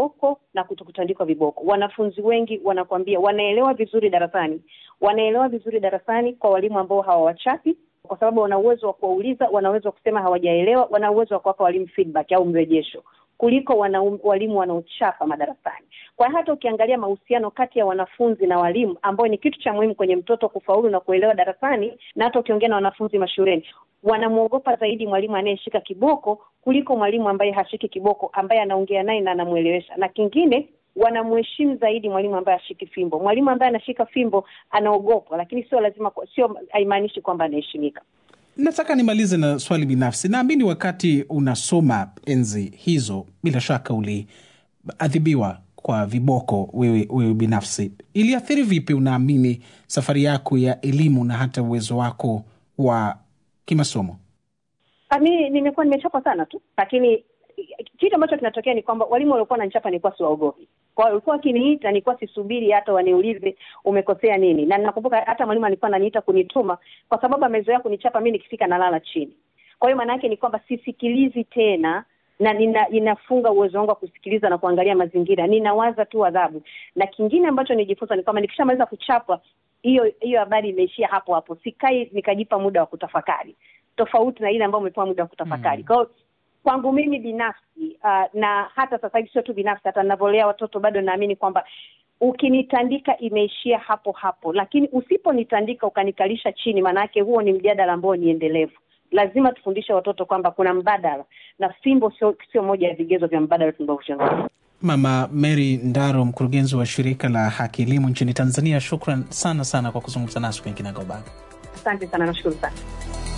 viboko na kutokutandikwa viboko. Wanafunzi wengi wanakwambia wanaelewa vizuri darasani, wanaelewa vizuri darasani kwa walimu ambao hawawachapi, kwa sababu wana uwezo wa kuwauliza, wana uwezo wa kusema hawajaelewa, wana uwezo wa kuwapa walimu feedback au mrejesho kuliko wana, walimu wanaochapa madarasani. Kwa hiyo hata ukiangalia mahusiano kati ya wanafunzi na walimu, ambayo ni kitu cha muhimu kwenye mtoto kufaulu na kuelewa darasani, na hata ukiongea na wanafunzi mashuleni, wanamwogopa zaidi mwalimu anayeshika kiboko kuliko mwalimu ambaye hashiki kiboko, ambaye anaongea naye na anamwelewesha. Na kingine wanamheshimu zaidi mwalimu ambaye ashiki fimbo. Mwalimu ambaye anashika fimbo anaogopwa, lakini sio lazima, sio haimaanishi kwamba anaheshimika. Nataka nimalize na swali binafsi. Naamini wakati unasoma enzi hizo, bila shaka uliadhibiwa kwa viboko wewe, wewe binafsi. Iliathiri vipi, unaamini, safari yako ya elimu na hata uwezo wako wa kimasomo? Mi nimekuwa nimechapa sana tu, lakini kitu ambacho kinatokea ni kwamba walimu waliokuwa wananichapa nilikuwa siwaogopi. Kwa hiyo walikuwa wakiniita, nilikuwa sisubiri hata waniulize umekosea nini, na ninakumbuka hata mwalimu alikuwa ananiita kunituma kwa sababu amezoea kunichapa mi nikifika nalala chini. Kwa hiyo maana yake ni kwamba sisikilizi tena na nina, inafunga uwezo wangu wa kusikiliza na kuangalia mazingira, ninawaza tu adhabu. Na kingine ambacho nijifunza ni kwamba nikishamaliza kuchapwa, hiyo hiyo habari imeishia hapo hapo, sikai nikajipa muda wa kutafakari, tofauti na ile ambayo umepewa muda wa kutafakari. Mm. Kwa hiyo kwangu mimi binafsi uh, na hata sasa hivi sio tu binafsi, hata ninavyolea watoto bado naamini kwamba ukinitandika imeishia hapo hapo, lakini usiponitandika ukanikalisha chini, maanake huo ni mjadala ambao ni endelevu. Lazima tufundishe watoto kwamba kuna mbadala, na fimbo sio sio moja ya vigezo vya mbadala tunavyozungumza. Mama Mary Ndaro, mkurugenzi wa shirika la Haki Elimu nchini Tanzania, shukran sana sana kwa kuzungumza nasi kwenye Kinagaubaga. Asante sana, nashukuru sana.